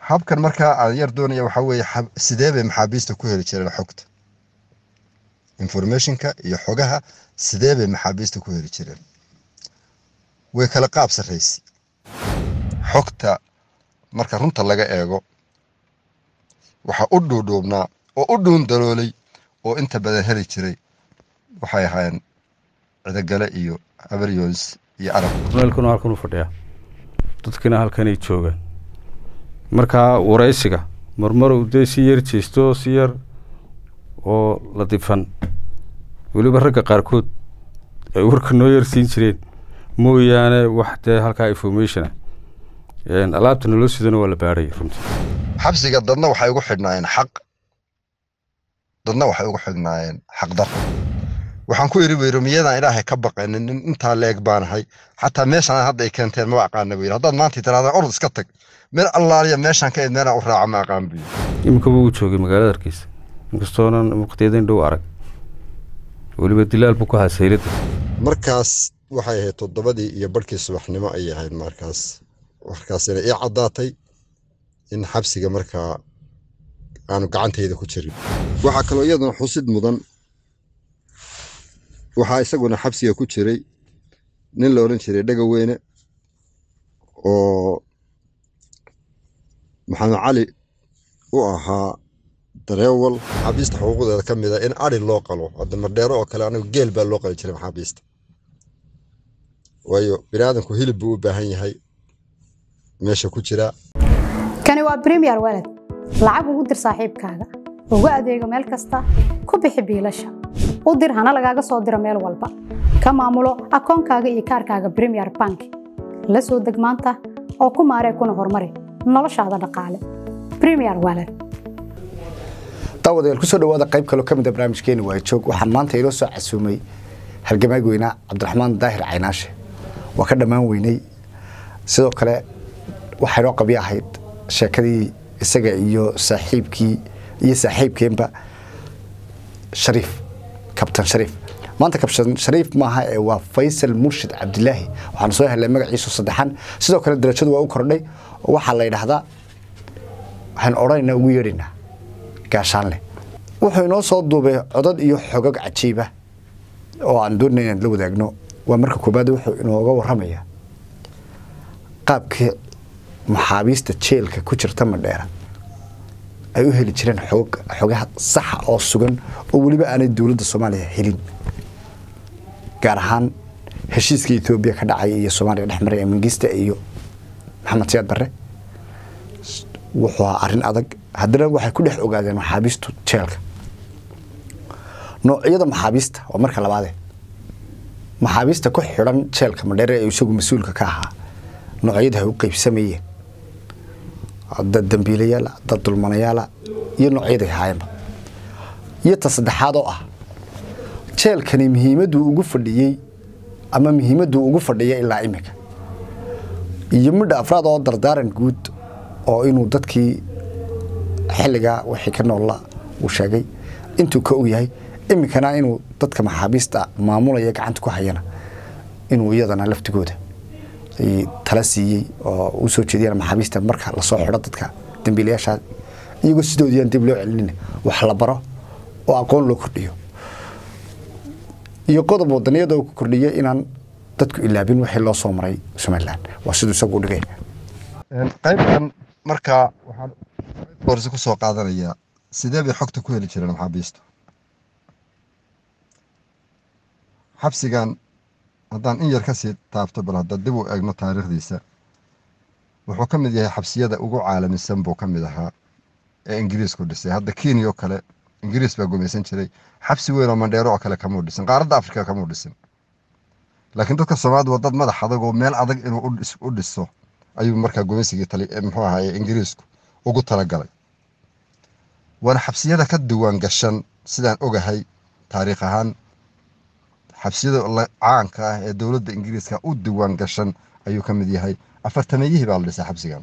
habkan markaa aan yar doonaya waxaa weeye xab- sidee bay maxaabiista ku heli jireen xogta informationka iyo xogaha sidee bay maxaabiista ku heli jireen way kala qaab sarraysi xogta marka runta laga eego waxaa u dhuudhuubnaa oo u dhuun daloolay oo inta badan heli jiray waxay ahaayeen cidagale iyo abaryons iyo arab meelkuna halkan u fadhiyaa dadkina halkanay joogaan markaa waraysiga marmarow dee si yar jeesto si yar oo la difan weliba ragga qaarkood ay warka noo yarsiin jireen mooyaane wax dee halkaa informationa alaabta naloo sidana waa la baarhaya runtii xabsiga dadna waxay ugu xidhnaayeen xaq dadna waxay ugu xidhnaayeen xaqdar waxaan ku iri weyro miyadaan ilaahay ka baqanin nin intaa leeg baanahay xataa meeshaan hadda ay keenteen ma aqaana weyr haddaad maanta tirahdaan orod iska tag meel allaaliya meeshaan ka id meelaan u raaca ma aqaan buyi iminkaba uu joogay magaalada hargeysa inkastoonan waqtiyadan dhow arag weliba dilaal buu ku ahaa sayladda markaas waxay ahayd toddobadii iyo barhkii subaxnimo ayay ahayd markaas markaasina ii caddaatay in xabsiga markaa aanu gacantayda ku jirin waxaa kaloo iyaduna xusid mudan waxaa isaguna xabsiga ku jiray nin la odhan jiray dhegaweyne oo maxamed cali u ahaa dareewal maxaabiista xuquuqdeeda ka mid a in ari loo qalo hadda mardheero oo kale anigu geel baa loo qali jiray maxaabiista waayo biniaadanku hilib buu u baahan yahay meesha ku jira kani waa premier walad lacag ugu dir saaxiibkaaga ugu adeego meel kasta ku bixi biilasha u dir hana lagaaga soo diro meel walba ka maamulo akoonkaaga iyo kaarkaaga premier bank la soo deg maanta oo ku maaree kuna horumari noloshaada dhaqaale premier walad daawadayaal kusoo dhawaada qayb kaloo ka mid a barnaamijkeeni waa joog waxaan maanta inoo soo casuumay halgamaag weynaa cabdiraxmaan daahir caynaashe waa ka dhammaan weynay sidoo kale waxaa inoo qabyo ahayd sheekadii isaga iyo saaxiibkii iyo saaxiibkeenba shariif kabtan shariif maanta kabtan shariif maaha ee waa faysal murshid cabdilaahi waxaanu soo helnay magaciisu saddexan sidoo kale darajadu waa u kordhay oo waxaa la yidhaahdaa waxaan odhanaynaa ugu yeedhaynaa gaashaanle wuxuu inoo soo duubay codad iyo xogag cajiiba oo aan doonay inaan la wadaagno waa marka koobaad wuxuu inooga waramayaa qaabkii maxaabiista jeelka ku jirta madheera ay u heli jireen xog xogaha saxa oo sugan oo weliba aanay dowladda soomaaliya helin gaar ahaan heshiiska etoobiya ka dhacay iyo soomaaliya dhex maray ee mangista iyo maxamed siyaad barre wuxuu ahaa arrin adag haddana waxay ku dhex ogaadeen maxaabiistu jeelka noocyada maxaabiista waa marka labaade maxaabiista ku xidhan jeelka madheere ee isagu mas-uulka ka ahaa noocyada ay u qeybsamayeen dad dambiilayaala dad dulmanayaala iyo noocyaday haayeenba iyo ta saddexaad oo ah jeelkani muhiimadduu ugu fadhiyey ama muhiimadduu ugu fadhiya ilaa iminka iyo midha afraad oo dardaaran guud oo inuu dadkii xilligaa wixii ka noolla uu sheegay intuu ka og yahay iminkana inuu dadka maxaabiista maamulaya gacanta ku hayana inuu iyadana laftigooda tala siiyey oo u soo jeediyaan maxaabiista marka lasoo xidho dadka dambiilayaasha iyagoo sidoodiyaan dib loo celinin wax la baro oo aqoon loo kordhiyo iyo qodob wadaniyada uu ku kordhiyo inaan dadku ilaabin wixii loo soo maray somalilan waa siduu isagu u dhigay qaybtan markaa waxaan boorsi ku soo qaadanayaa sidee bay xogta ku heli jireen maxaabiistu xabsigan haddaan in yar ka sii taabto bal hadda dib u eegno taariikhdiisa wuxuu ka mid yahay xabsiyada ugu caalamisan buu ka mid ahaa ee ingiriisku dhisay hadda kenya oo kale ingiriis baa gumaysan jiray xabsi weyn oo mandheero oo kale kamuu dhisin qaaradda afrika kamuu dhisin laakiin dadka soomaalida waa dad madax adag oo meel adag inuu u dhiso ayuu markaa gumaysigii muxuu ahaye ingiriisku ugu talagalay waana xabsiyada ka diwaan gashan sidaan ogahay taariikh ahaan xabsiyada caanka ah ee dowladda ingiriiska u diwaan gashan ayuu ka mid yahay afartameeyihii baa la dhisay xabsigan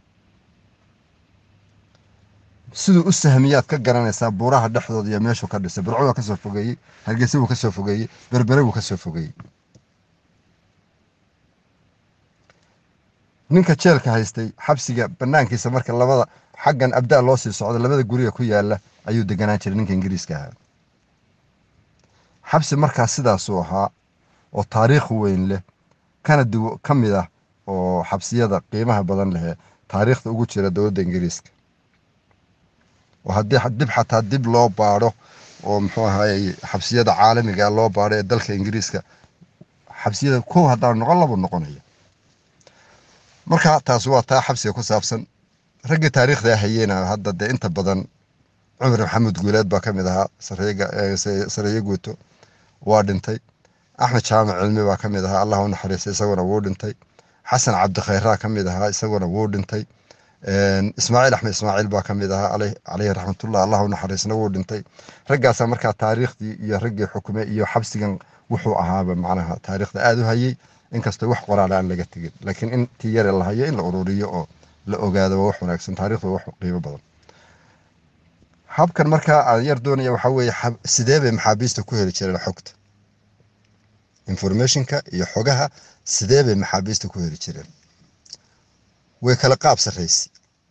siduu u sahmiyaad ka garanaysaa buuraha dhexdooda iyo meeshuu ka dhisay burco waa kasoo fogeeyey hargeysa wuu kasoo fogeeyey berbere wuu kasoo fogeeyey ninka jeelka haystay xabsiga banaankiisa marka labada xaggan abdaa loo sii socdo labada guriga ku yaala ayuu deganaan jiray ninka ingiriiska ahaa xabsi markaas sidaasuu ahaa oo taariikh weyn leh kana du ka mid ah oo xabsiyada qiimaha badan lehee taariikhda ugu jira dowladda ingiriiska oo haddii dib xataa dib loo baadho oo muxuu ahaayey xabsiyada caalamiga loo baadho ee dalka ingiriiska xabsiyada kow haddaan noqon labu noqonaya marka taas waa taa xabsiga ku saabsan raggii taariikhda hayeena hadda dee inta badan cumar maxamed guuleed baa ka mid ahaa sareeye guuto waa dhintay axmed jaamac cilmi baa ka mid ahaa allah u naxariistay isaguna wuu dhintay xasan cabdikhayraa ka mid ahaa isaguna wuu dhintay ismaaciil axmed ismaaciil baa ka mid ahaa caleyhi raxmatullah allah u naxariisna wuu dhintay raggaasaa markaa taariikhdii iyo raggii xukume iyo xabsigan wuxuu ahaaba macnaha taariikhda aada u hayey inkastoo wax qoraal aan laga tegin laakiin intii yare la hayo in la ururiyo oo la ogaado waa wax wanaagsan taariikhda wax qiimo badan habkan markaa aan yar doonaya waxaa weeye sidee bay maxaabiista ku heli jireen xogta informationka iyo xogaha sidee bay maxaabiista ku heli jireen way kala qaab sarraysay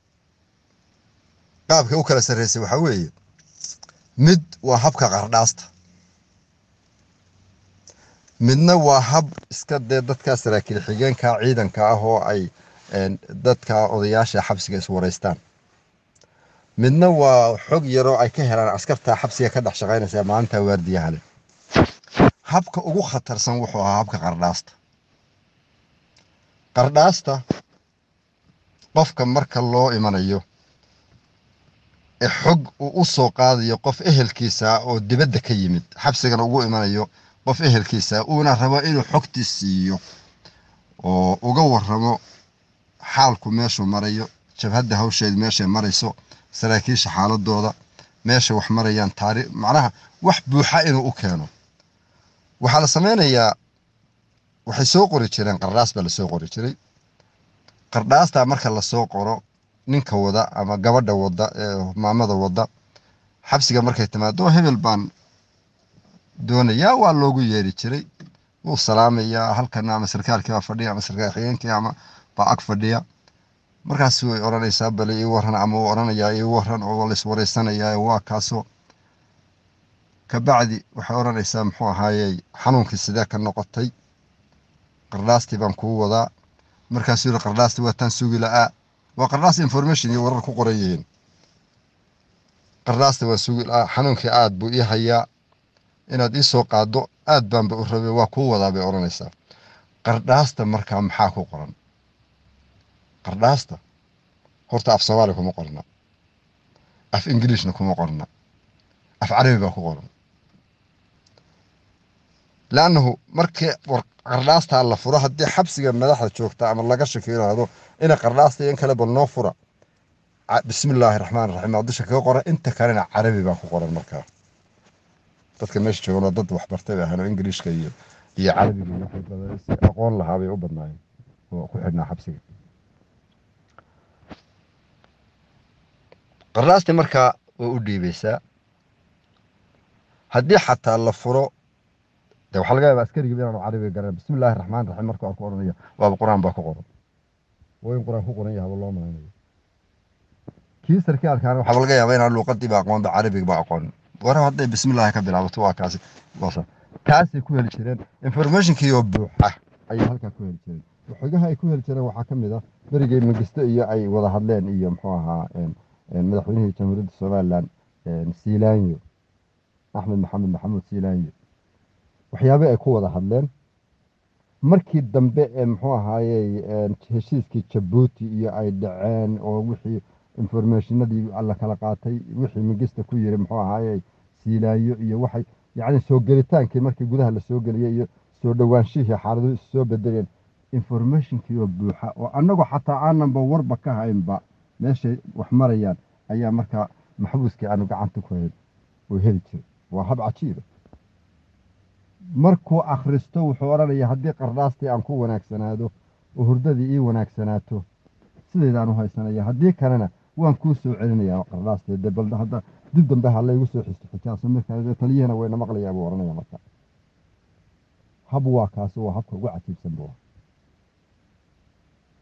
qaabkay u kala sarraysay waxaa weeye mid waa habka qardhaasta midna waa hab iska dee dadkaa saraakiil xigeenka ciidanka ah oo ay dadka odayaasha xabsiga iswaraystaan midna waa xog yaroo ay ka helaan askarta xabsiga ka dhex shaqaynaysa maalinta waardiyaha leh habka ugu khatarsan wuxuu ahaa habka qardhaasta qardhaasta qofka marka loo imanayo ee xog uu u soo qaadayo qof ehelkiisa oo dibadda ka yimid xabsigana ugu imanayo qof ehelkiisa uuna rabo inuu xogtii siiyo oo uga waramo xaalku meeshuu marayo jabhadda hawsheedu meeshay marayso saraakiisha xaaladooda meesha wax marayaan taari macnaha wax buuxa inuu u keeno waxaa la sameynayaa waxay soo qori jireen qardhaas baa lasoo qori jiray qardhaastaa marka lasoo qoro ninka wada ama gabadha wada ee maamada wada xabsiga markay timaado hebel baan doonayaa waa loogu yeeri jiray wuu salaamayaa halkana ama sarkaalkii baa fadhiya ama sarkaal xigeenkii ama baa ag fadhiya markaas way odhanaysaa bale ii waran ama uu odhanayaa ii waran oo la iswaraysanayaa waa kaasoo kabacdi waxay odhanaysaa muxuu ahaayey xanuunkii sidee ka noqotay qardhaastii baan kuu wadaa markaasuu yihi qardhaastii waa taan sugi la'aa waa qardhaas information iyo warar ku qoran yihiin qardhaastii waan sugi la'aa xanuunkii aad buu ii hayaa inaad ii soo qaado aad baanba u rabay waa kuu wadaa bay odhanaysaa qardhaasta markaa maxaa ku qoran qardhaasta horta af soomaali kuma qorna af ingiliishna kuma qorna af carabi baa ku qoran laannahu markii qardhaastaa la furo haddii xabsiga madaxda joogta ama laga shaki yidhaahdo ina qardhaasta in kale bal noo fura bismi illaahi raxmaan raxiim aa dusha kaga qoran inta kalena carabi baa ku qoran markaa dadka meesha joogan oo dad waxbartay bay ahaan oo ingiliishka iyo iyo carabiga iyo waxay badan si aqoon lahaa bay u badnaayeen oo ku xidhnaa xabsiga qardhaastii markaa way u dhiibaysaa haddii xataa la furo de waxaa laga yaabaa askarigii inaanu carabiga garan bismi illaahi raxmaan raxiim marka aan ku odhanaya waaba qur-aan baa ku qoran waa in qur-aan ku qoran yahaba loo malanayo kii sarkaalkaana waxaaba laga yaabaa inaan luuqadiiba aqoonba carabigiba aqoonin war hadday bismi illaahi ka bilaabato waa kaasi waasa taasay ku heli jireen informationkii oo buuxa ayay halkaa ku heli jireen xogaha ay ku heli jireen waxaa ka mid ah berigay magisto iyo ay wada hadleen iyo muxuu ahaa madaxweynihii jamhuuriyadda somalilan siilaanyo axmed maxamed maxamuud siilaanyo waxyaabay ay ku wada hadleen markii dambe ee muxuu ahaayey heshiiskii jabuuti iyo ay dhaceen oo wixii informationadii la kala qaatay wixii migista ku yiri muxuu ahaayey siilaanyo iyo waxay yacni soo gelitaankii markii gudaha la soo geliyey iyo soo dhowaanshihii xaaladuhu is soo bedeleen informationkii oo buuxa oo annagoo xataa aananba warba ka haynba meeshay wax marayaan ayaa markaa maxbuuskii aanu gacanta ku hayn oo heli jiray waa hab cajiiba markuu akhristo wuxuu odhanaya haddii qardhaastii aan ku wanaagsanaado oo hurdadii ii wanaagsanaato sidaydaan u haysanaya haddii kalena waan kuu soo celinayaa qardhaastii de bal hadda dib dambe ha laygu soo xisto xijaaso markaa taliyahana wayna maqlayaa buu odhanaya marka hab waa kaasi waa habka ugu cajiibsan buu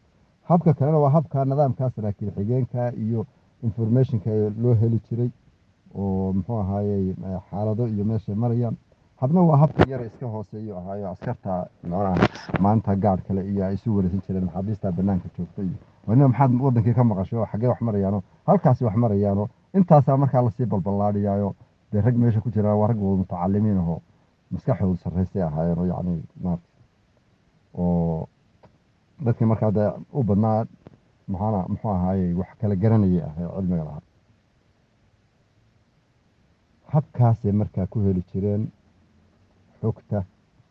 habka kalena waa habka nidaamka saraakiil xigeenka iyo informationka ee loo heli jiray oo muxuu ahaayey eh, xaalado iyo meeshay marayaan habna waa habka yara iska hooseeyo ahaayo askarta macnaha maanta gaadh kale iyo ay isu wareegsan jireen maxaabiista banaanka joogta iyo wanina maxaad wadankii ka maqasho oo xaggee wax marayaano halkaasi wax marayaano intaasaa markaa lasii balballaadhiyaayo dee rag meesha ku jiraan waa rag wada mutacalimiin ahoo maskaxdoodu sarraysay ahaayeen oo yacni maarata oo dadkii markaa dee u badnaa maxaana muxuu ahaayey wax kala garanayay ah ee cilmiga lahaa habkaasay markaa ku heli jireen xogta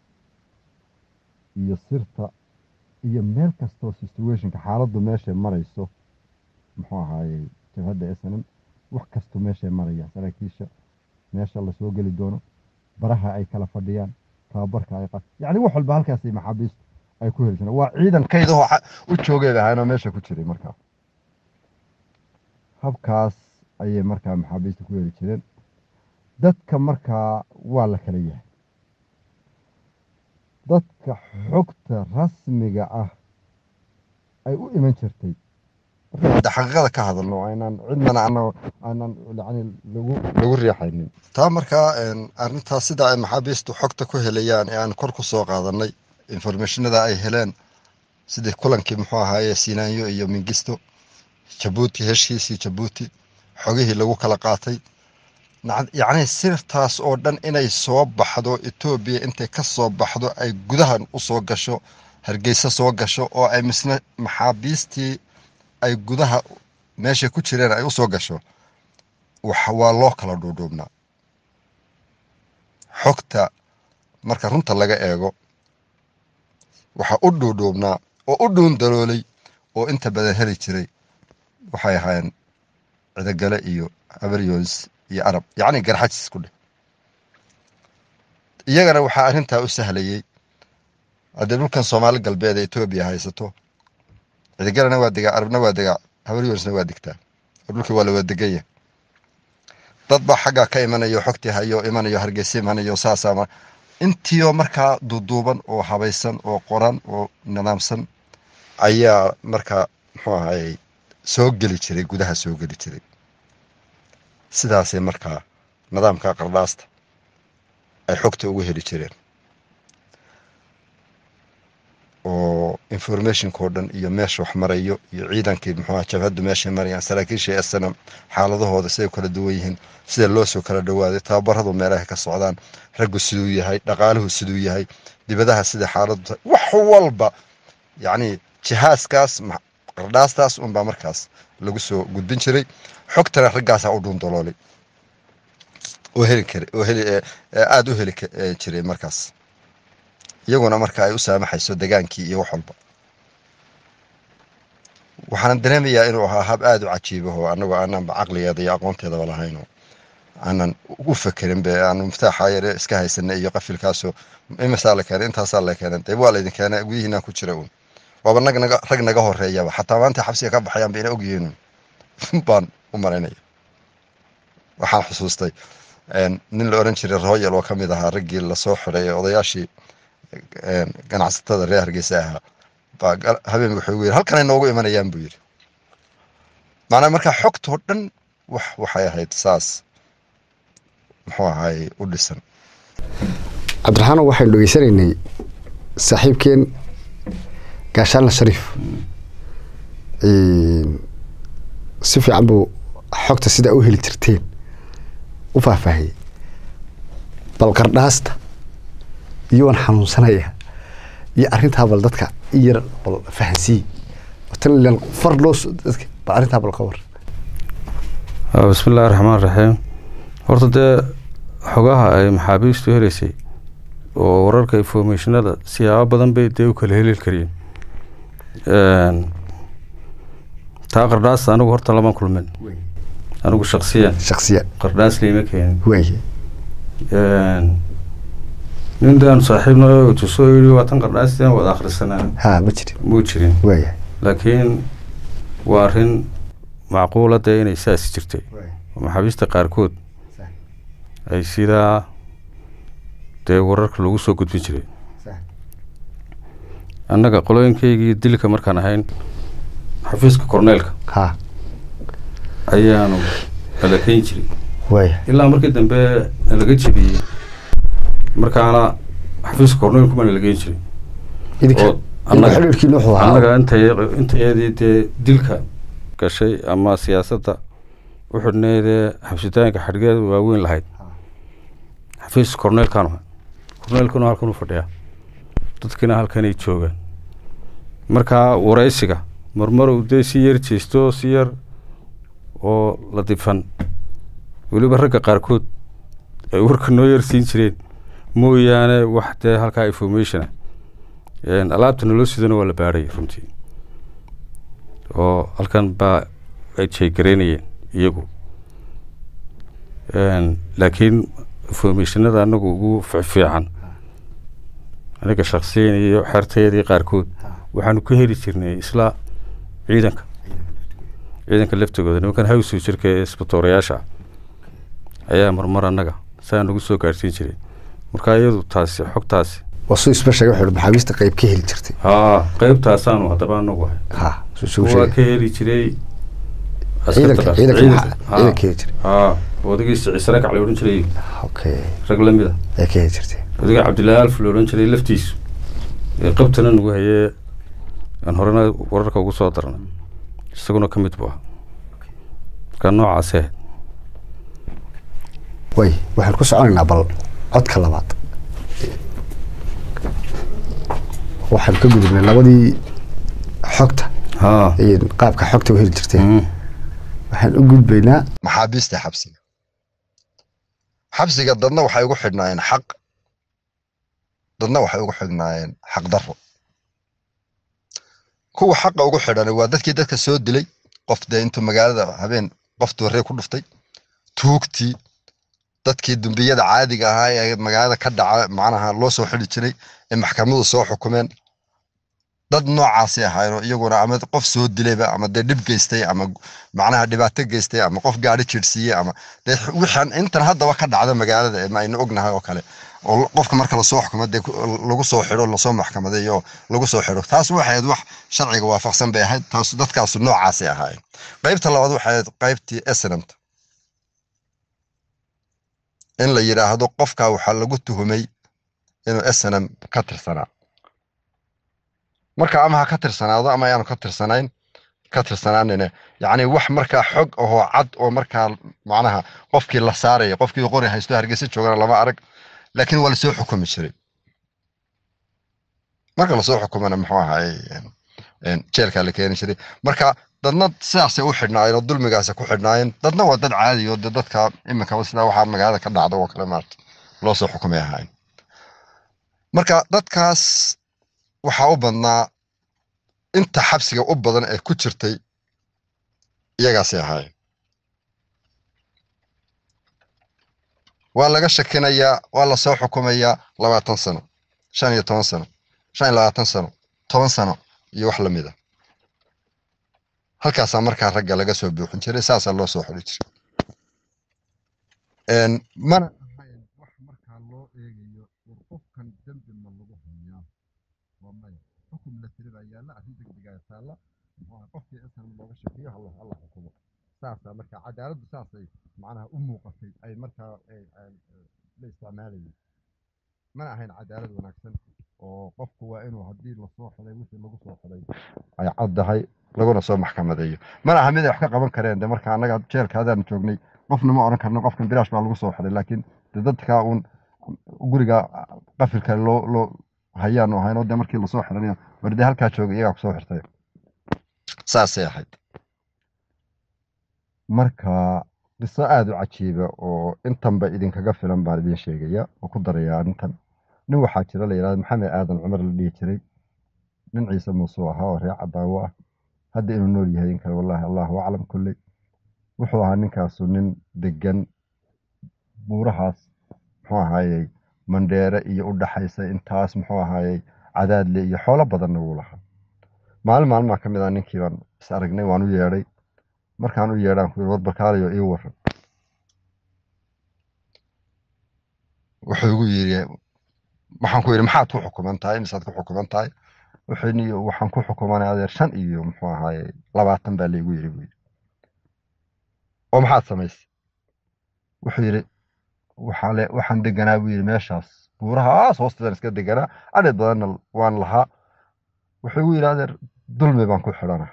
iyo sirta iyo meel kastoo situationka xaaladdu meeshay marayso muxuu ahaayey jabhadda snm wax kastoo meeshay marayaan saraakiisha meesha lasoo geli doono baraha ay kala fadhiyaan tababarka ay qa yacni wax walba halkaasay maxaabiistu ay ku heli jireen waa ciidan kaydahoo xa- u joogeeda ahaanoo meesha ku jiray markaa habkaas ayay markaa maxaabiista ku heli jireen dadka markaa waa la kala yahay dadka xogta rasmiga ah ay u iman jirtay marka xaqiiqada ka hadalno aynaan cidnana ana aanan yani lagu lagu riixaynin taa markaa arrintaas sida ay maxaabiistu xogta ku helayaan ee aan kor ku soo qaadanay informationada ay heleen sidii kulankii muxuu ahaaye sinaayo iyo mingisto jabuuti heshiisii jabuuti xogihii lagu kala qaatay nac- yacni sirtaas oo dhan inay soo baxdo etoobiya intay ka soo baxdo ay gudahan u soo gasho hargeysa soo gasho oo ay misna maxaabiistii ay gudaha meeshay ku jireen ay u soo gasho wax waa loo kala dhuudhuubnaa xogta marka runta laga eego waxaa u dhuudhuubnaa oo u dhuun daloolay oo inta badan heli jiray waxay ahaayeen cidagale iyo abaryons iyo arab yacni garxajis ku dheh iyagana waxaa arrintaa u sahlayey haddee dhulkan soomaali galbeed ee etoobiya haysato cidagalena waa degaa arabna waa degaa habaryonsna waa degtaa oo dhulkii waa la wada deganya dad baa xaggaa ka imanayo xogtii hayo imanayo hargeysa imanayo saasaa ma intiioo markaa duuduuban oo habaysan oo qoran oo nidaamsan ayaa markaa muxuu ahayey soo geli jiray gudaha soo geli jiray sidaasay markaa nidaamka qardhaasta ay xogta ugu heli jireen oo informationkao dhan iyo meesha wax marayo iyo ciidankii muxuuha jabhaddu meeshay marayaan saraakiisha snm xaaladahooda siday u kala duwan yihiin sida loo soo kala dhowaaday tababaradu meelahay ka socdaan raggu siduu yahay dhaqaaluhu siduu yahay dibadaha sida xaaladu tahay wax walba yacni jihaaskaas ma- qardhaastaas unbaa markaas lagu soo gudbin jiray xogtana raggaasaa u dhuundaloolay oo heli kara oo heli ee- ee aada u heli ka- ee jiray markaas iyaguna marka ay u saamaxayso degaankii iyo wax walba waxaan dareemayaa inuu ahaa hab aada u cajiibaho annagoo aananba caqligeeda iyo aqoonteedaba lahaynoo aanan u fekerin be aanu miftaaxa yare iska haysana iyo qafilkaasoo imisaa la keenay intaasaa la keenay dee waa laydin keenay gudihiinaan ku jira uun waaba nag naga rag naga horeeyaba xataa maanta xabsiga ka baxayaan ba ina ogyihiin baan u malaynaya waxaan xusuustay een, nin la oran jiray royal oo ka mid ahaa raggii lasoo xiray ee odayaashii een, ganacsatada reer hargeysa ahaa baa gal- habeen wuxuu yiri halkanay noogu imanayaan buu yidhi macnaa markaa xogtoo dhan wax waxay ahayd saas muxuu ahaay u dhisan cabdiraxaano waxaynu dhegeysanaynay saaxiibkeen gaashaanla shariif si fiican buu xogta sidaa u heli jirteen u faahfaahiyey bal qardhaasta iyo waan xanuunsanaya iyo arrintaa bal dadka i yar bal fahansiiye tan ilan far loo so- dadka bal arrintaa bal ka war Ah, bismi illaahi raxmaan raxiim horta dee xogaha ay maxaabiistu heleysay oo wararka informationada siyaabo badan bay dee u kala heli kariyeen Een, taa qardhaasta anigu horta lama kulmin anigu shaksiyan shaksiya qardhaas liima keenin waaye Een, nin daanu saaxiibna tusoo yidhi waa tan qardhaasteen wada akhrisanaa haa ma jirin muu jirin waaye laakiin waa arrin macquula dee inay saasi jirtay oo maxaabiista qaarkood ay sidaa dee wararka lagu soo gudbin jiray annaga qolooyinkaygii dilka markaan ahayn xafiiska korneelka ha ayaanu nalakeyn jiray waaya ilaa markii dambe nalaga jebiyey markaana xafiiska korneelku baa nalageyn jiray idinka oo idinka annaga xidhiirkiina wuxuu ahaa annaga intay intayadii dee dilka gashay ama siyaasadda u xidhneydee xabsitaanka xadhgeeda waaweyn lahayd xafiiska korneelkaanu ahay korneelkuna halkan u fadhiyaa dadkina halkanay joogaan markaa waraysiga marmar uu dee si yar jeesto si yar oo la difan weliba ragga qaarkood ay warka noo yar siin jireen mooyaane wax dee halkaa informationa alaabta naloo sidana waa la baadhaya runtii oo halkan baa ay jeegaraynayeen iyagu laakiin informationada anagu ugu fiican aniga shaksiyan iyo xertayadii qaarkood waxaanu ka heli jirnay isla ciidanka ciidanka laftigooda nimankan hawsu jirka ee isbitoorayaasha ah ayaa marmar annaga saa nagu soo gaadhsiin jiray marka iyadu taasi xogtaasi waa suu isba sheegay wuxuu maxaabiista qayb ka heli jirtay haa qeybtaasaanu haddaba anagu ahay ha suu isugu waa sheegay ka heli jiray ciidanka askarta- ciidanka ciidanka- maxaa- haa. ciidanka heli jiray haa odagiisa ciise rakac la odhan jiray okay rag la mid a ay ka heli jirtay odaga cabdillaahi alf la odhan jiray laftiisu ee qabtana nagu hayee aan horena wararka ugu soo darnay isaguna ka mid buu ahaa marka noocaasee way waxaan ku soconaynaa bal codka labaad waxaan ka gudubnay labadii xogta haa iyo qaabka xogta u heli jirtay Mm. waxaan u gudbaynaa maxaabiista xabsiga xabsiga dadna waxay ugu xidhnaayeen xaq dadna waxay ugu xidhnaayeen xaq darro kuwa xaqa ugu xidhan waa dadkii dadka soo dilay qof dee intuu magaalada habeen qof doorree ku dhuftay tuugtii dadkii dumbiyada caadiga ahaa ee magaalada ka dhaca macnaha loo soo xidhi jiray ee maxkamadu soo xukumeen dad noocaasay ahaayeen iyaguna ama qof soo dilayba ama dee dhib geystay ama macnaha dhibaato geystay ama qof gaadhi jirsiiyey ama dee wixaan intan haddaba ka dhacda magaalada ee ma aynu ognahay oo kale oo l- qofka marka lasoo xukumo dee ku- lagu soo xidho lasoo maxkamadeeyo oo lagu soo xidho taas waxay ahayd wax sharciga waafaqsan bay ahayd taas dadkaasu noocaasay ahaayeen qaybta labaad waxay ahayd qaybtii esnamta in la yidhaahdo qofka waxaa lagu tuhumay inuu snm ka tirsanaa marka ama ha ka tirsanaado ama ayaanu ka tirsanayn ka tirsanaanine yacni wax markaa xog ahoo cad oo markaa macnaha qofkii la saaraya qofkii qori haysto hargeysa joogana lama arag laakiin waa lasoo xukumi jiray marka lasoo xukumana muxuu ahaay jeelkaa la keeni jiray marka dadna sidaasay u xidhnaayeen oo dulmigaasay ku xidhnaayeen dadna waa dad caadi oo dee dadka iminkaba sidaa waxaa magaalada ka dhacda oo kale maarata loo soo xukumay ahaayeen marka dadkaas waxaa u badnaa inta xabsiga u badan ee ku jirtay iyagaasay ahaayeen waa laga shakinayaa waa lasoo xukumayaa labaatan sano shan iyo toban sano shan iyo labaatan sano toban sano iyo wax lamid a halkaasaa markaa ragga laga soo buuxin jiray saasaa loo soo xuli jiray Een, mana ahayn wax markaa loo eegayo war qofkan dembi ma lagu hayaa waa maya xukum la tiri baa yaalla arrin degdegaa taalla waa qofkii intan looga shakiyo hala hala xukumo saasaa markaa cadaaladdu saasay macnaha u muuqatay ay markaa ay- ay- la isticmaalayeen mana ahayn cadaalad wanaagsan oo qofku waa inuu haddii lasoo xilay wixii lagu soo xilay ay caddahay laguna soo maxkamadeeyo mana aha mid ay wax ka qaban kareen de marka annaga jeelka hadaan joognay qofna ma odhan karno qofkan bilaash baa lagu soo xilay laakiin de dadka uun guriga qafilka loo loo hayaanu ahayn oo de markii lasoo xilanayo war dee halkaa jooga iyagaa kusoo xirtay saasay ahayd marka qiso aada u cajiiba oo intanba idinkaga filan baan idin sheegaya oo ku daraya arrintan nin waxaa jira la yidhahda maxamed aadan cumar la dhihi jiray nin ciise muusuu ahaa oo reer cadaawo ah hadda inuu nool yahay in kale wallaahi allahu aclam kulley wuxuu ahaa ninkaasu nin degan buurahaas muxuu ahaayey mandheere iyo u dhaxaysa intaas muxuu ahaayey cadaadle iyo xoolo badanna wuu lahaa maalin maalmaa ka mid ah ninkii baan is aragnay waan u yeedhay markaan u yeedhaan ku yidhi war barkaalayo ii waran wuxuu igu yidhi waxaan ku yidhi maxaad ku xukuman tahay imisaad ku xukuman tahay wuxuu ni waxaan ku xukumanay adeer shan iyo muxuu ahaaye labaatan baa laygu yidhi buu yidhi oo maxaad samaysay wuxuu yidhi waxaa le waxaan deganaa buu yidhi meeshaas buurahaas hoosteedan iska deganaa adheed badanna waan lahaa wuxuu igu yidhi adeer dulmi baan ku xidhanaa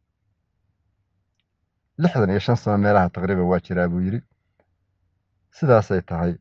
lixdan iyo shan sano meelaha taqriiban waa jiraa buu yidhi sidaasay tahay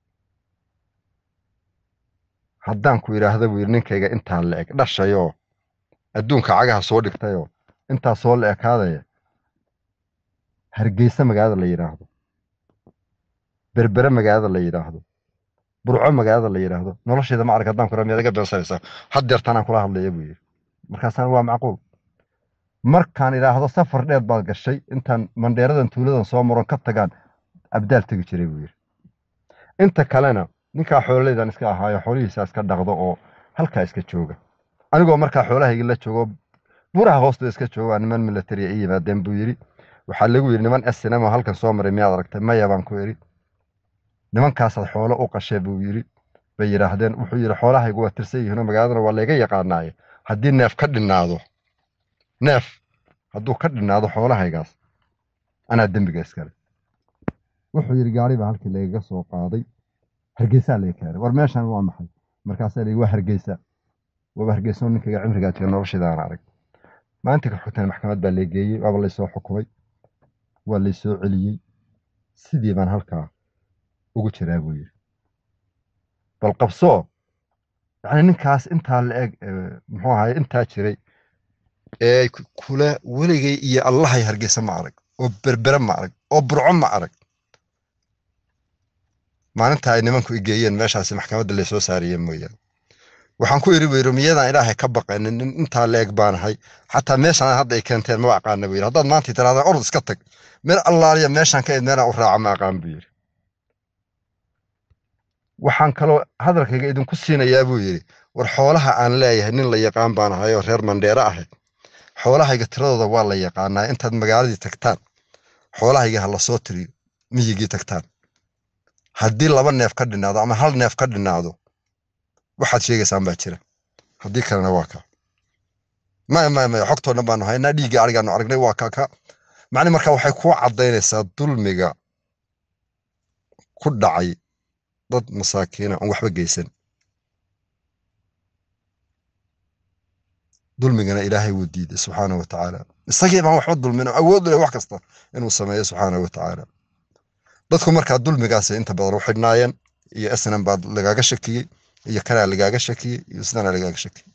haddaan ku idhaahda buu yidhi ninkayga intaa la eg dhashayoo adduunka cagaha soo dhigtayoo intaa soo la ekaadaya hargeysa magaalada la yidhaahdo berbere magaalada la yidhaahdo burco magaalada la yidhaahdo nolosheeda ma arag haddaan ku idhaha miyaad iga beensanaysaa haddeertan aan kula hadlaya buu yidhi markaasaan waa macquul markaan idhaahdo safar dheer baad gashay intaan mandheeradan tuuladan soo maron ka tagaan abdaal tegi jiray buu yidhi inta kalena ninkaa xoololeydan iska ahaayo xoolihiisa iska dhaqdo oo halkaa iska jooga anigoo markaa xoolahayga la joogo buraha hoostooda iska jooga niman militariya i yimaadeen buu yidhi waxaa lagu yidhi niman snm oo halkan soo maray miyaad aragtay maya baan ku idhi nimankaasaad xoolo u qashee buu yidhi bay yidhaahdeen wuxuu yidhi xoolahaygu waa tirsan yihiinoo magaaladana waa layga yaqaanaaye haddii neef ka dhinnaado neef hadduu ka dhinnaado xoolahaygaas anaa dembiga iskale wuxuu yidhi gaari baa halkii lagaga soo qaaday hargeysaa laga keenay war meeshan waa maxay markaasaa la waa hargeysa waaba hargeysa ninkayga cimrigaa jira nolosheeda aan arag maalinta ka xigtana maxkamad baa laygeeyey waaba laysoo xukumay waa laysoo celiyey sidii baan halkaa ugu jiraa buu yidhi bal qabsoo yacni ninkaas intaa la eg muxuu ahaye intaa jiray ee kula weligay iyo allahay hargeysa ma arag oo berbere ma arag oo burco ma arag maalinta ay nimanku igeeyeen meeshaasi maxkamadda laysoo saariyeen mooyaane waxaan ku idhi buu yidhi miyadaan ilaahay ka baqanin nin intaa la eg baanahay xataa meeshaan hadda ay keenteen maba aqaana buu yidhi haddaad maanta tirahdaan orod iska tag meel allaaliya meeshaan ka id meelaan u raaca ma aqaan buu yidhi waxaan kaloo hadalkayga idinku siinayaa buu yidhi war xoolaha aan leeyahay nin la yaqaan baan ahay oo reer mandheere ahay xoolahayga tiradooda waa la yaqaanaa intaad magaaladii tagtaan xoolahayga ha la soo tiriyo miyigii tagtaan haddii laba neef ka dhinaado ama hal neef ka dhinaado waxaad sheegaysaan baa jira haddii kalena waa kaa maya maya maya xogtoo dhan baanu haynaa dhiigga arigaanu aragnay waa kaa ka macni marka waxay kuu caddaynaysaa dulmiga ku dhacay dad masaakiina aan waxba geysan dulmigana ilaahay wuu diiday subxaana wa tacaala isagii baan waxba dulmin oo awood u leh wax kasta inuu sameeyo subxaana wa tacaala dadku markaa dulmigaasay inta badan u xidhnaayeen iyo snm baa lagaaga shakiyey iyo kanaa lagaaga shakiyey iyo sidana lagaaga shakiyey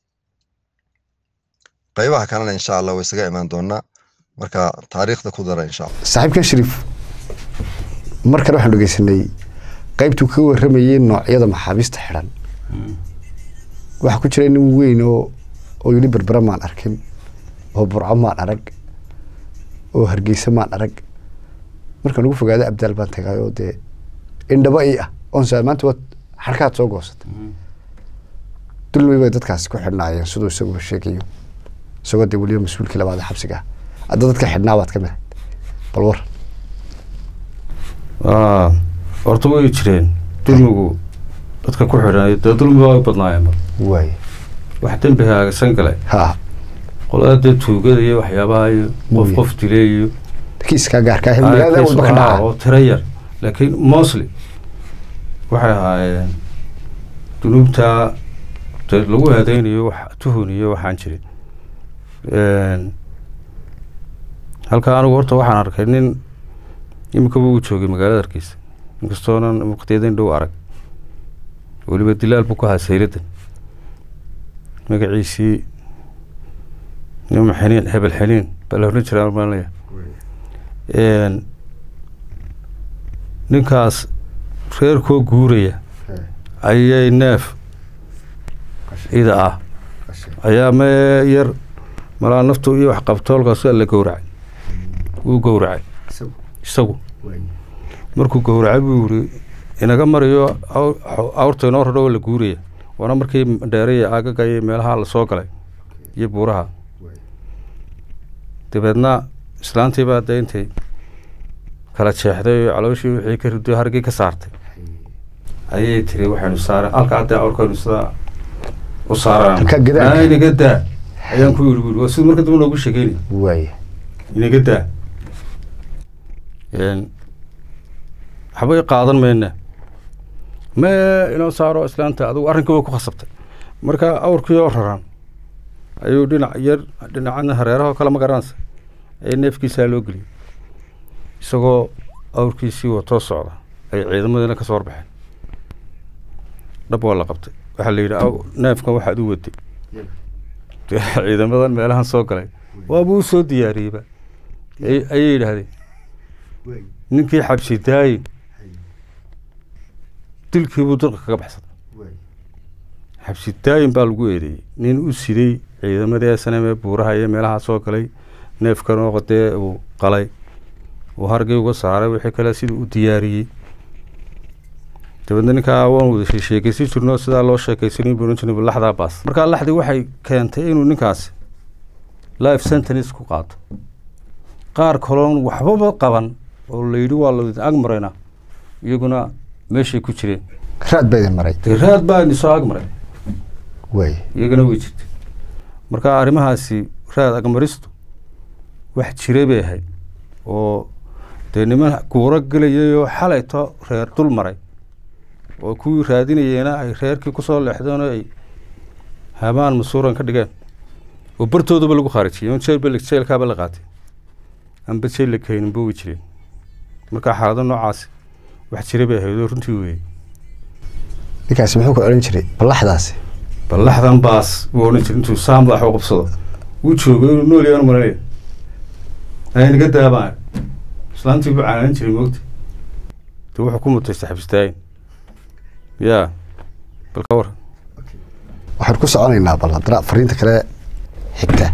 qaybaha kalena insha allah way isaga imaan doonaa marka taariikhda ku dara insha allah saaxiibkan shariif mar kale waxaan dhegeysanay qaybtuu ka warramayey noocyada maxaabiista xidhan waxaa ku jira nin weyn oo oo yidhi berbera maan arkin oo burco maan arag oo hargeysa maan arag markaan ugu fogaada abdaal baan tagay oo dee indhaba ii ah oon saa maanta waad xarkaad soo goosatay dulmi bay dadkaasi ku xidhnaayeen siduu isaguba sheegayo isagoo dee weliba mas-uulkii labaad ee xabsiga ah hadda dadka xidhnaa baad ka mid ahayd bal war horta way jireen dulmigu dadka ku xidhan dee dulmi waa badnaayeen mar waay wax dembi haagsan galay ha qolada dee tuugada iyo waxyaabaha iyo qof Muuye. qof dilay iyo kiiskaa gaarka ah magaalada case walba ka ah dhaca oo tiro yar laakiin mostly waxay ahaayeen dunuubta dee lagu aadeynayo wax tuhun iyo waxaan jirin halka anigu horta waxaan arkay nin imikaba uu joogay magaalada hargeysa inkastoonan waqtiyadan dhow arag weliba dilaal buu ku ahaa sayladan magaciisii nima xiniin hebel xiniin baa la oran jiraa maanaya ninkaas reerkoo guuraya ayay neef ida ah ayaa me yar malaa naftu iyo wax qabtoolkaas la gowracay wuu gowracay isagu markuu gowracay buu yiri inaga mariyo aw- awrta inoo radho la guuraya waana markii dheere iyo aagaga iyo meelaha la soo galay iyo buuraha dabeedna islaantii baa dee intay kala jeexday oo calooshii wixii ka rido hargii ka saartay ayay tiri waxaynu saare halka haddee awrkaynu sidaa u saaraan Halkaa gadaal. inaga daa ayaan ku yidhi buuri waa siduu marka dambe noogu sheegeynay waaya inaga daa Een, waxba i qaadan mayna mee inoo saaro islaanta adigu arrinkii way ku khasabtay marka awrkii oo raran ayuu dhinac yar dhinacana hareeraha oo kale ma garanaysa ee neefkiisaa loo geliyay isagoo awrkiisii watoo socda ay ciidamadiina kasoo warbaxeen dhab waa la qabtay waxaa la yidhi "Aw, neefkan waxaad u waday dee ciidamadan meelahan soo galay waabuu usoo diyaariyeyba Ay- ayay yidhaahdeen ninkii xabsi daayin dilkiibuu dalka kaga baxsaday xabsi daayin baa lagu eedeeyey nin u siday ciidamadii snm ee buuraha iyo meelaha soo galay neefkan oo dee uu qalay uu hargii uga saaray wixii kale siduu u diyaariyey dabeedna ninkaa waan wada shee- sheekaysan jirno sidaa loo sheekaysanin buu ohan jirnay "Bal laxdaa baas markaa laxdii waxay keentay inuu ninkaasi life sentence ku qaato qaar kaloon waxbaba qaban oo la yidhi waa la ag maraynaa iyaguna meeshay ku jireen raad baa idin maray dee raad baa idin soo ag maray waaya iyagana way jirtay marka arrimahaasi raad agmaristu wax jiray bay ahayd oo dee niman guuro gelayay oo xalayto reer dul maray oo kuwii raadinayeena ay reerkii kusoo leexdeen oo ay habaan masuuran ka dhigeen oo bartoodaba lagu khaarijiyey oo jeelba la- jeelkaaba la qaatay amba jeel la keeninba way jireen marka xaalado noocaasi wax jiray bay ahayd oo runtii weeyey ninkaasi muxuu ku odhan jiray ballaxdaasi ballaxdan baas wuu odhan jiray intuu saa madaxa u qabsado wuu joogay inuu nool yaanu maranaya aynaga daabaan islaantii buu canaanin jiray moogta de wuxuu ku mutaystay xabistaayin yaa bal ka war waxaan ku soconaynaa bal haddana fariinta kale xigta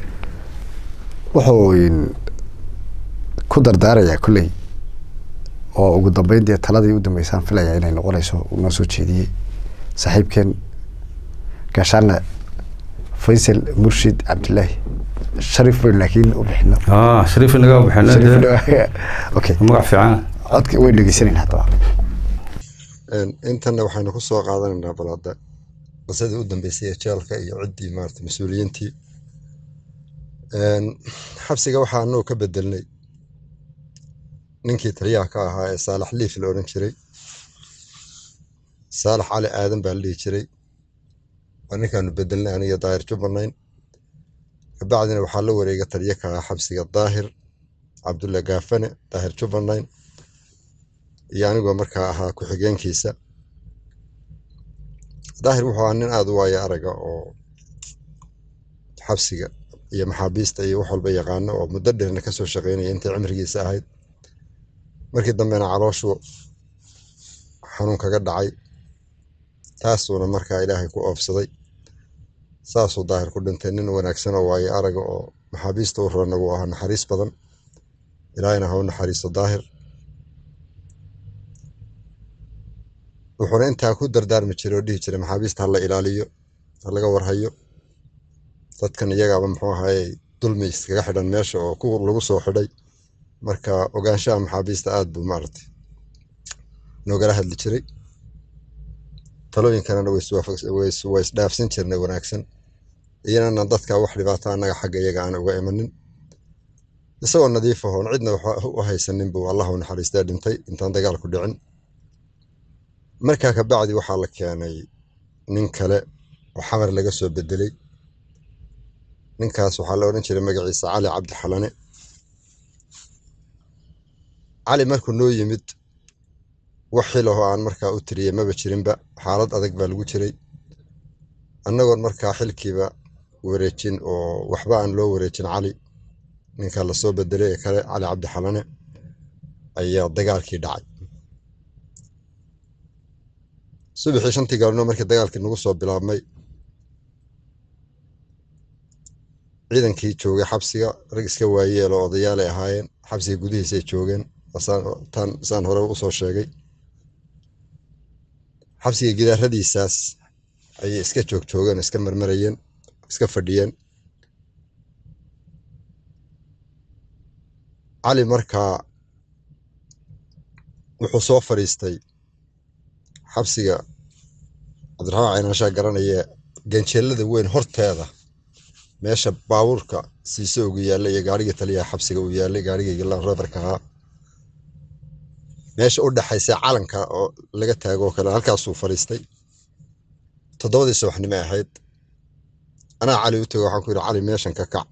wuxuu in- ku dardaarayaa kolley oo ugu dambeyn dee taladii u dambeysaan filayaa inay noqonayso uu noo soo jeediyey saaxiibkeen gaashaana faysal murshid cabdilaahi sharif weyn laakiin u bixino ah shariif inaga baxeen Sharif- okay magac fiican codka wayn dhegeysanaynaa haddaba intanna waxaynu ku soo qaadanaynaa bal hadda qisadii u dambeysay ee jeelka iyo ciddii maarata mas-uuliyiintii Een, xabsiga waxaa anuu ka bedelnay ninkii taliyaha ka ahaa ee saalax liif la odhan jiray saalax cali aadan baa la dhihi jiray waa ninkaanu bedelnay aniga daahir jubbanayn kabacdina waxaa la wareega taliye ka ahaa xabsiga daahir cabdulla gaafane daahir jubbanayn iyo anigoo markaa ahaa ku-xigeenkiisa daahir wuxuu ahaa nin aada u waayo araga oo xabsiga iyo maxaabiista iyo wax walba yaqaano oo muddo dheerna kasoo shaqeynaya intay cimrigiisa ahayd markii dambena calooshu xanuun kaga dhacay taasuuna markaa ilaahay ku oofsaday saasuu daahir ku dhintay nin wanaagsan oo waayo araga oo maxaabiista u rana wuu ahaa naxariis badan ilaahayna ha u naxariisto daahir wuxuuna intaa ku dardaarmi jiray oo dhihi jiray maxaabiista ha la ilaaliyo ha laga warhayo dadkan iyagaaba muxuu ahaye dulmi iskaga xidhan meesha oo ku lagu soo xidhay marka ogaanshaha maxaabiista aad buu maaragtay noogala hadli jiray talooyinkanana way iswaafaqs- way is- way isdhaafsan jirnay wanaagsan iyanana dadka wax dhibaato annaga xagga iyaga aan uga imanin isagoo nadiif ahoon cidna wax u haysanin buu allah u naxariistaa dhintay intaan dagaal ku dhicin markaa kabacdi waxaa la keenay nin kale oo xamar laga soo bedelay ninkaas waxaa la odhan jiray magaciisa cali cabdi xalane cali markuu noo yimid wax xilahoo aan markaa u tiriyey maba jirinba xaalad adag baa lagu jiray annagoon markaa xilkiiba wareejin oo waxba aan loo wareejin cali ninka lasoo bedelay ee kale cali cabdi xalane ayaa dagaalkii dhacay subaxii shantii galabnimo markii dagaalkii nagu soo bilaabmay ciidankii joogay xabsiga rag iska waayeel oo odayaalay ahaayeen xabsiga gudihiisay joogeen asaan- taan saan hore usoo sheegay xabsiga gidaaradiisaas ayay iska joog joogeen iska marmarayeen iska fadhiyeen cali markaa wuxuu soo fadhiistay xabsiga cabdiraxmaan caynaanshaa garanaya ganjeelada weyn horteeda meesha baabuurka siise ugu yaalla iyo gaariga taliyaha xabsiga uu yaallay gaarigayga lanroverka ahaa meesha u dhexaysa calanka oo laga taago oo kale halkaasuu fadhiistay toddobadii subaxnimo ahayd anaa cali u tego waxaan ku yidhi cali meeshan ka kac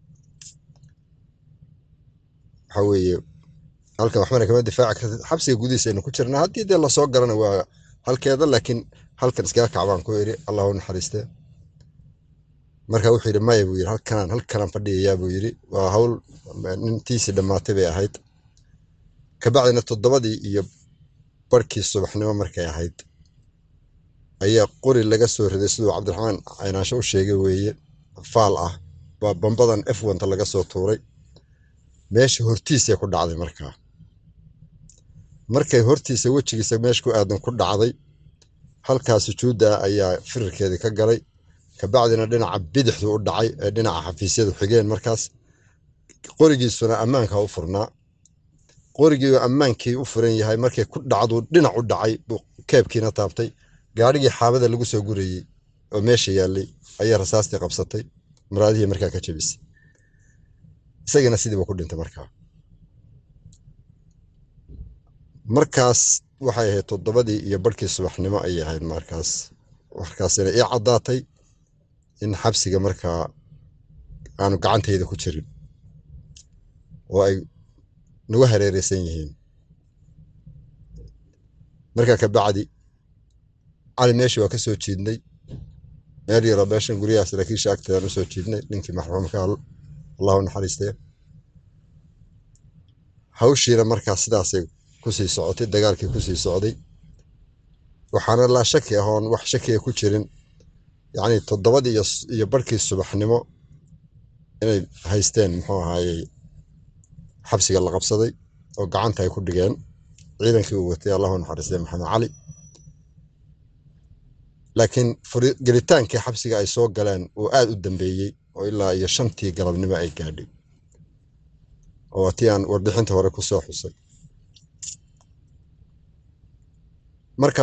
waxa weeye halkan waxbana kama difaaci kartid xabsiga gudihiisaynu ku jirnaa haddii dee lasoo garana waa halkeeda laakiin halkan iskaga kac baan ku idhi allahu naxariistee marka wuxuu yidhi maya buu yidhi halkanaan halkanaan fadhiyayaa buu yidhi waa hawl nintiisii dhammaatay bay ahayd kabacdina toddobadii iyo barhkii subaxnimo markay ahayd ayaa qori laga soo riday siduu cabdiraxmaan caynaansho u sheegay weeye faal ah baa bambadan f wanta laga soo tuuray meesha hortiisay ku dhacday markaa markay hortiisa wejigiisa meesha ku aadan ku dhacday halkaa sujuudda ayaa firirkeedii ka galay kabacdina dhinaca bidixdu u dhacay ee dhinaca xafiisyadu xigeen markaas qorigiisuna ammaanka u furnaa qorigii ammaankii u furan yahay markay ku dhacdu dhinac u dhacay buu keebkiina taabtay gaarigii xaabada lagu soo gurayey oo meesha yaallay ayaa rasaastii qabsatay maraadihii markaa ka jebisay isagiina sidiiba ku dhintay markaa markaas waxay ahayd toddobadii iyo barhkii subaxnimo ayay ahayd markaas markaasina ii caddaatay in xabsiga markaa aanu gacantayda ku jirin oo ay nagu hareereysan yihiin markaa kabacdi cali meeshii waa ka soo jiidnay meel yaroo meeshan guryaha saraakiisha agteedaan u soo jiidnay ninkii maxruumka allahu naxariistee hawshiina markaa sidaasay kusii socotay dagaalkii kusii socday waxaana laa shaki ah oon wax shakiga ku jirin yacni toddobadii iyo barhkii subaxnimo inay haysteen muxuu ahaayey xabsiga la qabsaday oo gacanta ay ku dhigeen ciidankii uu watay allahu naxariistay maxamed cali laakiin gelitaankii xabsiga ay soo galeen uu aad u dambeeyey oo ilaa iyo shantii galabnimo ay gaadhay oo tii aan warbixinta hore ku soo xusay marka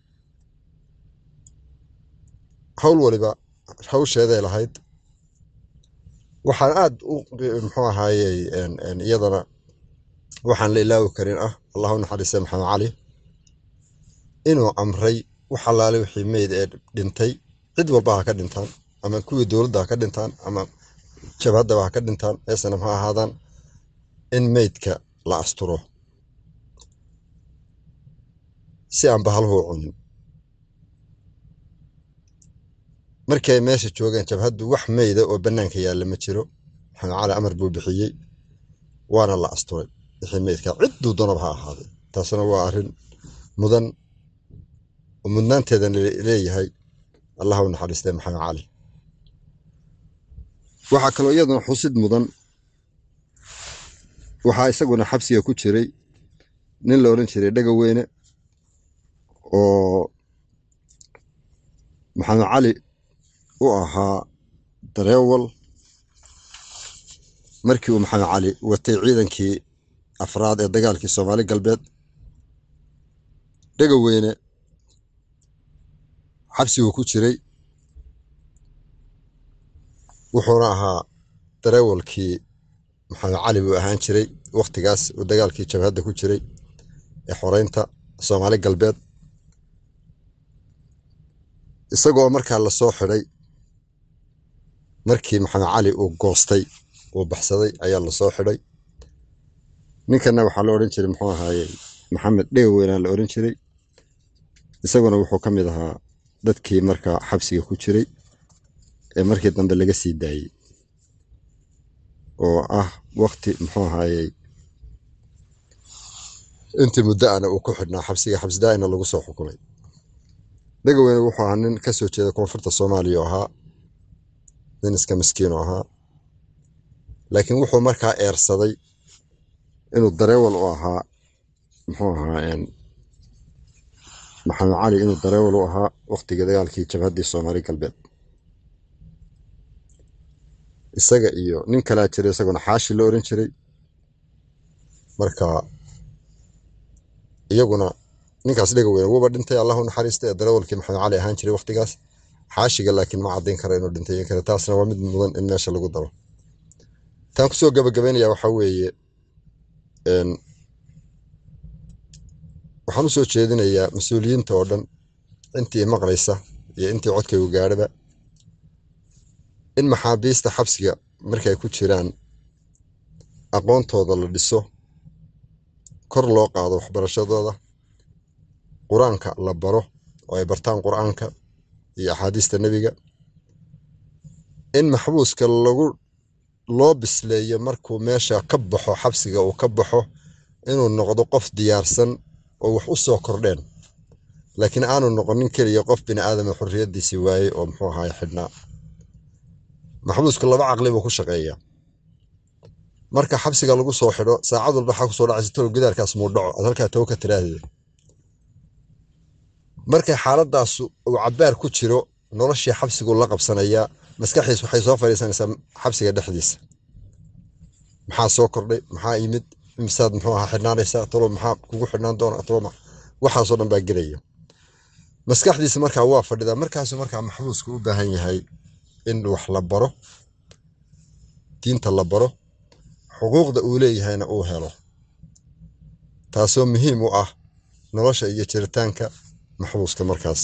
hawl waliba hawsheeday lahayd waxaan aad u muxuu ahaayey iyadana waxaan la ilaawi karin ah allahu naxariista maxamed cali inuu amray wax allaale wixii meyd ee dhintay cid walba ha ka dhintaan ama kuwii dowladda ha ka dhintaan ama jabhaddaba ha ka dhintaan eesanam ha ahaadaan in meydka la asturo si aan bahalhu u cunin markii ay meesha joogeen jabhaddu wax meyda oo bannaanka yaalla ma jiro maxamed cali amar buu bixiyey waana la asturay wixii meydka cidduu doonaba ha ahaaday taasna waa arrin mudan oo mudnaanteedan leeyahay allah u naxariistay maxamed cali waxaa kaloo iyaduna xusid mudan waxaa isaguna xabsiga ku jiray nin la odhan jiray dhega weyne oo maxamed cali u ahaa dareewal markii uu maxamed cali watay ciidankii afraad ee dagaalkii soomaali galbeed dhega weyne xabsiguu ku jiray wuxuuna ahaa dareewalkii maxamed cali buu ahaan jiray wakhtigaas uu dagaalkii jabhadda ku jiray ee xoreynta soomaali galbeed isagoo markaa lasoo xidhay markii maxamed cali uu goostay uu baxsaday ayaa lasoo xidhay ninkana waxaa la odhan jiray muxuu ahaayey maxamed dhega weynaa la odhan jiray isaguna wuxuu ka mid ahaa dadkii markaa xabsiga ku jiray ee markii dambe laga sii daayey oo ah wakti muxuu ahaayey intii muddo ana uu ku xidhnaa xabsiga xabsidaa'ina lagu soo xukumay dhegaweyne wuxuu ahaa nin ka soo jeeda koonfurta soomaaliya oo ahaa nin iska miskiin oo ahaa laakiin wuxuu markaa eersaday inuu dareewal u ahaa muxuu ahaa maxamed cali inuu dareewal u ahaa waktigii dagaalkii jabhaddii soomaali galbeed isaga iyo nin kalaa jiray isaguna xaashi la oran jiray marka iyaguna ninkaas dhega weyne wuuba dhintay allahu naxariista ee dareewalkii maxamed cali ahaan jiray waktigaas xaashiga laakiin ma caddayn kara inuu dhintay in kale taasna waa mid mudan in meesha lagu daro taan kusoo gabagabaynaya waxaa weeye waxaan u soo jeedinayaa mas-uuliyiinta oo dhan intii maqlaysa iyo intii codkaygu gaadhaba in maxaabiista xabsiga markay ku jiraan aqoontooda la dhiso kor loo qaado waxbarashadooda qur-aanka la baro oo ay bartaan qur-aanka iyo axaadiista nebiga in maxbuuska lagu loo bisleeyo markuu meesha ka baxo xabsiga uu ka baxo inuu noqdo qof diyaarsan oo wax u soo kordheen laakiin aanu noqonin keliya qof bini aadama xorriyaddiisii waayey oo muxuu ahaay xidhnaa maxbuusku laba caqli buu ku shaqeeyaa marka xabsiga lagu soo xidho saacad walba waxaa kusoo dhacaysa tolo gidaarkaas muu dhaco aad halkaa tawo ka tiraahdeed markay xaaladdaas uu cabbaar ku jiro noloshii xabsigu la qabsanayaa maskaxdiis waxay soo fadhiisanaysaa xabsiga dhexdiisa maxaa soo kordhay maxaa yimid imisaad muxuu ahaa xidhnaanaysaa tolo maxaa kugu xidhnaan doona tolo waxaasoo dhan baa gelaya maskaxdiisa markaa waa fadhidaa markaasuu markaa maxbuusku u baahan yahay in wax la baro diinta la baro xuquuqda uu leeyahayna uu helo taasoo muhiim u ah nolosha iyo jiritaanka maxbuuska markaas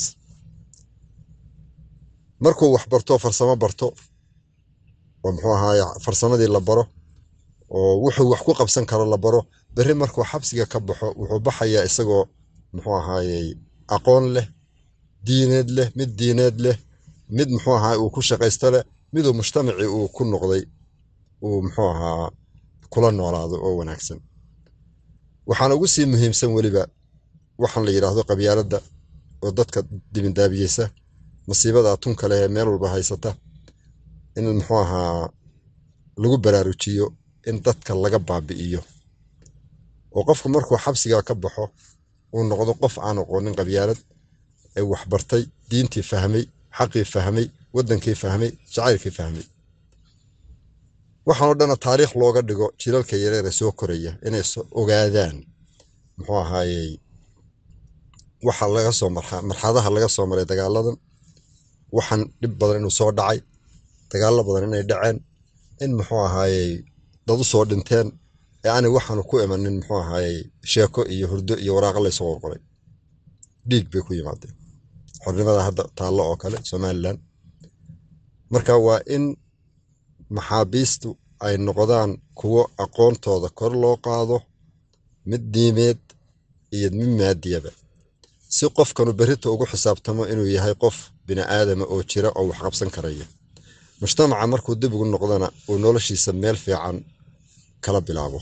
markuu wax barto farsamo barto oo muxuu ahaaye farsamadii la baro oo wuxuu wax ku qabsan karo la baro berri markuu xabsiga ka baxo wuxuu baxayaa isagoo muxuu ahaayey aqoon leh diineed leh mid diineed leh mid muxuu ahaa uu ku shaqaysto leh miduu mujtamacii uu ku noqday uu muxuu ahaa kula noolaado oo wanaagsan waxaana ugu sii muhiimsan weliba waxaan la yidhaahdo qabyaaladda oo dadka dibindaabiyeysa masiibada tunka leh ee meel walba haysata in muxuu ahaa lagu baraarujiyo in dadka laga baabi'iyo oo qofku markuu xabsigaa ka baxo uu noqdo qof aan aqoonin qabyaalad ee waxbartay diintii fahmay xaqii fahmay waddankii fahmay jacaylkii fahmay waxaanoo dhana taariikh looga dhigo jilalka yareere soo koraya inay ogaadaan muxuu ahaayey waxa laga soo marxadaha laga soo maray dagaaladan waxaan dhib badan inuu soo dhacay dagaallo badan inay dhaceen in muxuu ahaayey dad u soo dhinteen ee aanay waxaanu ku imanin muxuu ahaayey sheeko iyo hurdo iyo waraaqa laysoo qorqoray dhiig bay ku yimaadeen xornimada hadda taallo oo kale somalilan marka waa in maxaabiistu ay noqdaan kuwo aqoontooda kor loo qaado mid diimeed iyo mid maadiyaba si qofkanu berrita ugu xisaabtamo inuu yahay qof bini aadama oo jira oo wax qabsan karaya mujtamaca markuu dib ugu noqdana uu noloshiisa meel fiican kala bilaabo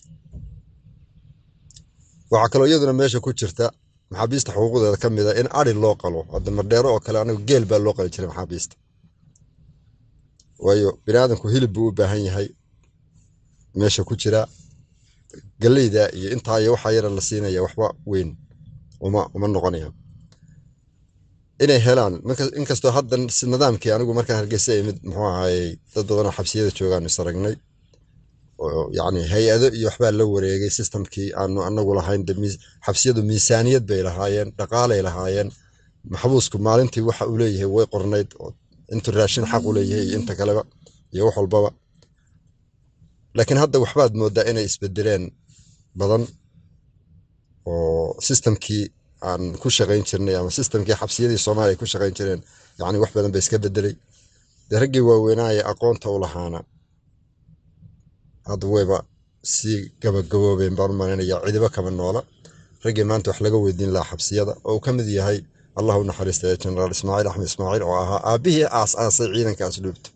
waxaa kaloo iyaduna meesha ku jirta maxaabiista xuquuqdeeda ka mid a in ari loo qalo hadda mardheero oo kale anagu geel baa loo qali jiray maxaabiista waayo biniaadanku hilib buu u baahan yahay meesha ku jira galleyda iyo intaa iyo waxaa yara la siinaya waxba weyn uma uma noqonaya inay helaan inkastoo hadda nidaamkii anigu markaan hargeysa imid muxuu ahaayey dad badanoo xabsiyada joogaan is aragnay oo yacni hay-ado iyo waxbaa la wareegay systemkii aanu anagu lahayn xabsiyadu miisaaniyad bay lahaayeen dhaqaalay lahaayeen maxbuusku maalintii waxa uu leeyahay way qornayd intuu raashin xaq u leeyahay iyo inta kaleba iyo wax walbaba laakiin hadda waxbaad moodaa inay isbedeleen badan oo systemkii aan ku shaqayn jirnay ama systemkii xabsiyadii soomaaliya ku shaqayn jireen yacni wax badan ba iska bedelay dee raggii waaweynaaye aqoonta u lahaana hadda wayba sii gabagaboobeen baan u malaynayaa cidiba kama noola raggii maanta wax laga weydiin lahaa xabsiyada oo uu ka mid yahay allah u naxariistay jenaraal ismaaciil axmed ismaaciil oo ahaa aabihii aas-aasay ciidanka asluubta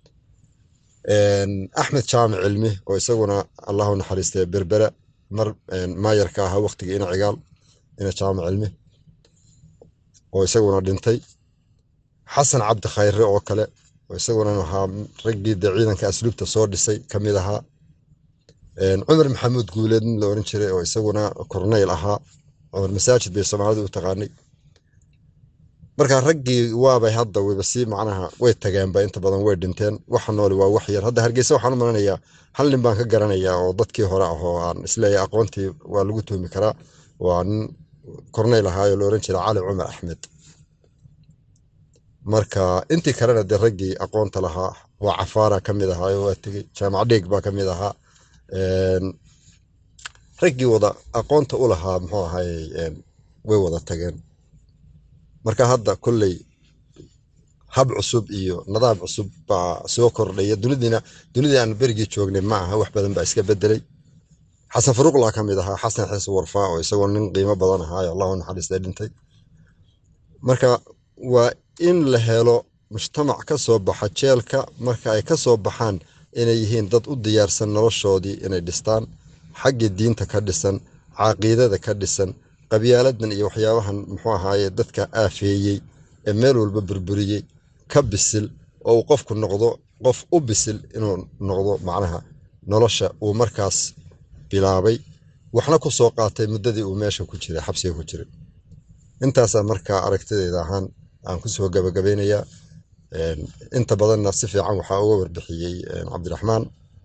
axmed jaamic cilmi oo isaguna allah u naxariistay berbera mar maayarka ahaa waqtigii ina cigaal ina jaamic cilmi oo isaguna dhintay xasan cabdi khayre oo kale oo isaguna ahaa raggii dee ciidanka asluubta soo dhisay ka mid ahaa cumar maxamuud guuleed nin la oran jiray oo isaguna korneyl ahaa cumar masaajid bay soomaalidu u taqaanay marka raggii waabay hadda wayba sii macnaha way tageenba inta badan way dhinteen waxa nooli waa wax yar hadda hargeysa waxaan u malanayaa hal nin baan ka garanayaa oo dadkii hore ah oo aan isleeyahay aqoontii waa lagu tuhmi karaa waa nin korneyl ahaayoo la oran jiray cali cumar axmed marka intii kalena dee raggii aqoonta lahaa waa cafaara ka mid ahaa oo waa tegey jaamac dheeg baa ka mid ahaa Een, raggii wada aqoonta u lahaa muxuu ahaayey een, way wada tageen marka hadda kolley hab cusub iyo nidaam cusub baa soo kordhaya dunidiina dunidii aan berigii joognay ma aha wax badan baa iska bedelay xasan faruuqlaa ka mid ahaa xasan xiise warfaa oo isagoo nin qiimo badan ahaayo allahu naxariistay dhintay marka waa in la helo mujtamac ka soo baxa jeelka marka ay ka soo baxaan inay yihiin dad u diyaarsan noloshoodii inay dhistaan xaggii diinta ka dhisan caqiidada ka dhisan qabyaaladan iyo waxyaabahan muxuu ahaaye dadka aafeeyey ee meel walba burburiyey ka bisil oo uu qofku noqdo qof u bisil inuu noqdo macnaha nolosha uu markaas bilaabay waxna ku soo qaatay muddadii uu meesha ku jiray xabsiga ku jiray intaasaa markaa aragtidayda ahaan aan kusoo gabagabeynayaa Een, inta badanna si fiican waxaa uga warbixiyey een, cabdiraxmaan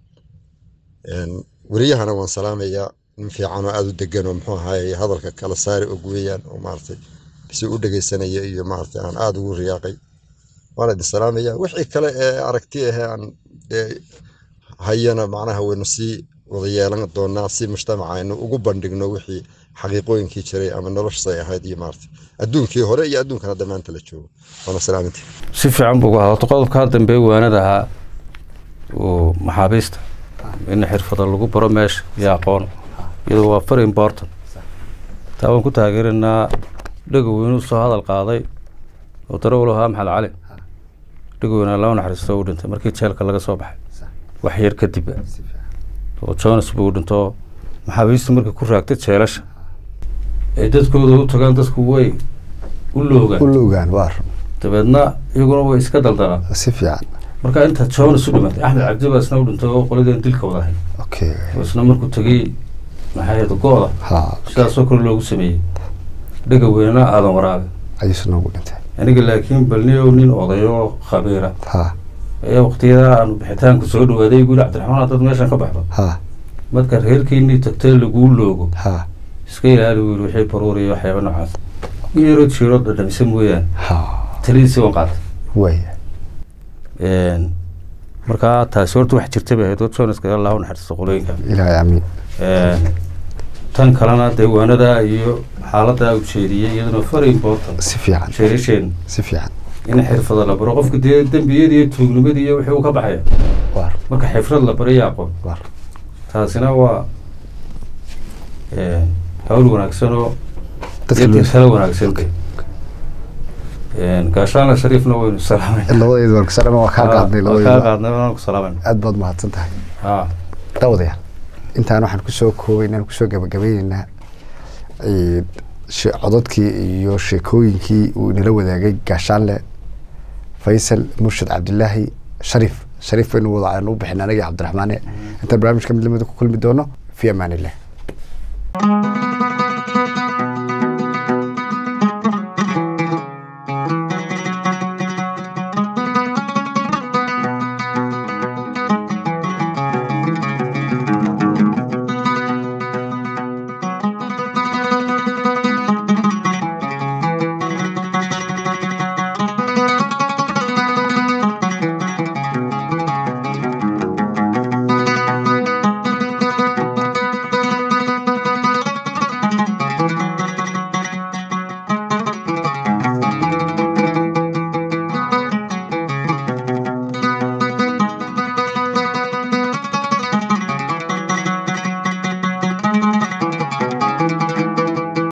Een, weriyahana waan salaamayaa nin fiican oo aada u degan oo muxuu ahaye hadalka kala saari og weeyaan oo maaragtay si u dhegeysanaya iyo maaragtay aan aada ugu riyaaqay waan idin salaamayaa wixii kale ee aragti ahee aan dee hayana macnaha waynu sii wada yeelan doonaa si mujtamaca aynu ugu bandhigno wixii xaqiiqooyinkii jiray ama noloshay ahayd iyo maaragtay adduunkii hore iyo adduunkan hadda maanta la joogo waana salaamintii si fiican buu uga hadalto qodobkaa dambe waanada ahaa oo maxaabiista in xirfada lagu baro meesha iyo aqoon iyadoo waa very important taa waan ku taageerinaa dhegoweynu soo hadal qaaday oo darawal ahaa maxamed cali dhegoweyna laba naxariisto u dhintay markii jeelka laga soo baxay wax yar kadib oo jonas buu dhinto maxaabiistu markay ku raagtay jeelasha ay dadkooda u tagaan dadku way u loogaan u loogaan waar dabeedna iyaguna way iska daldalaan si fiican marka inta jonas u dhimatay axmed cabdi baa isna u dhintay oo qoladeen dilka wada ahayd okay oo isna markuu tegey maxay ahayd go-da ha sidaasoo kale loogu sameeyey dhega weynana aadan waraabe ayuusu noogu dhintay aniga laakiin balniyow nin odayo khabiira ha ayaa waqtiyada aanu bixitaanku soo dhawaaday guri cabdiraxmaan haddaad meeshan ka baxdo ha marka reerkiinii tagtee laguu loogo ha iska ilaali wiil wixii baruur iyo waxyaaba noocaas yaro jiiro dhadhamisa mooyaane ha talidiisi waan qaatay waya Een, markaa taasi horta wax jirta bay ahayd oo jonaska allahu naxariisto qolooyinka ilaahay amiin Een, tan kalena deewaanada iyo xaalada ujeediyey iyaduna very important si fiican jeerisheen si fiican in xirfada la baro qofka dee dembiyadii iyo tuugnimadi iyo wixii uu ka baxaya waar marka xifrad la baro iyo aqoon waar taasina waa een, hawl wanaagsan oo dadka dadka loo kala wanaagsan Een, gaashaana shariifna waynu salaamayna labadeedu waan kusalama waa kaa qaadnay kaa labadeedu qaadnay waan ku salaamayna aad baad mahadsan tahay ha dawadayaal intaan waxaan kusoo koobaynaa kusoo gabagabeyneynaa ee, she- codadkii iyo sheekooyinkii uu inala wadaagay gaashaanle faysal murshid cabdilaahi shariif shariif baynu wada aynu u bixin anagii cabdiraxmaane intaan barnaamijka mid lamida ku kulmi doono fi amaan illah